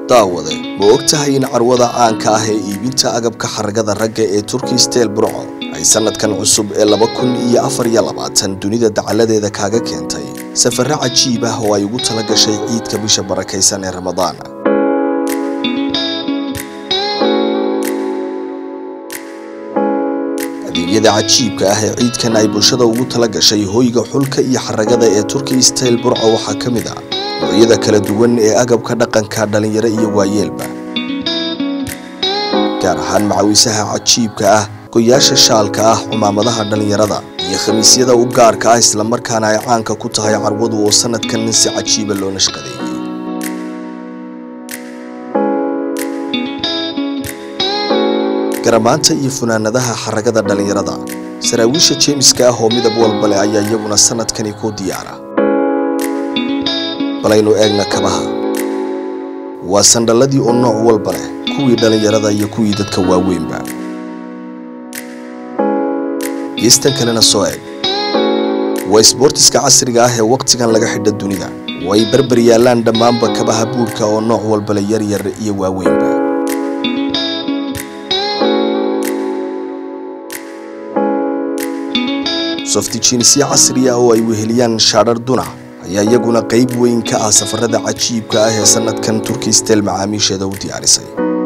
daawade ma og tahay in carwada caanka ah ee iibinta agabka xaragada ragga ee turkey steel burco ay sanadkan cusub ee laba kun iyo afar iyo labaatan dunida dacaladeeda kaaga keentay safare cajiib ah oo ay ugu tala gashay ciidka bisha barakaysan ee ramadaan adeegyada cajiibka ah ee ciidkan ay bulshada ugu tala gashay hoyga xulka iyo xaragada ee turkey steel burco waxaa ka mid ah noocyada kala duwan ee agabka dhaqanka dhalinyaro iyo waayeelba gaar ahaan macawiisaha cajiibka ah goyaasha shaalka ah cumaamadaha dhallinyarada iyo khamiisyada u gaarka ah islamarkaana ay caanka ku tahay carwadu oo sanadkan si cajiiba loo nashqadeeyey garamaanta iyo funaanadaha xaragada dhallinyarada saraawiisha jeemiska ah oo midab walba leh ayaa iyaguna sanadkani ku diyaara balaynu eegna kabaha waa sandhalladii oo nooc walba leh kuwii dhallinyarada iyo kuwii dadka waaweynba geestan kalena soo eg waa isboortiska casriga ah ee wakhtigan laga xidha dunida oo ay barbar yaallaan dhammaanba kabaha buurhka oo nooc walba leh yaryar iyo waaweynba softijiinisyo casriya oo ay weheliyaan shaadhar dunac ayaa iyaguna qayb weyn ka ah safarada cajiibka ah ee sanadkan turkey steel macaamiisheeda u diyaarisay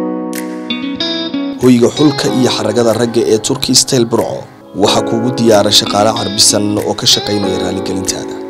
hoyga xulka iyo xaragada ragga ee turkey steel burco waxaa kuugu diyaara shaqaale carbisan oo ka shaqaynaya raaligelintaada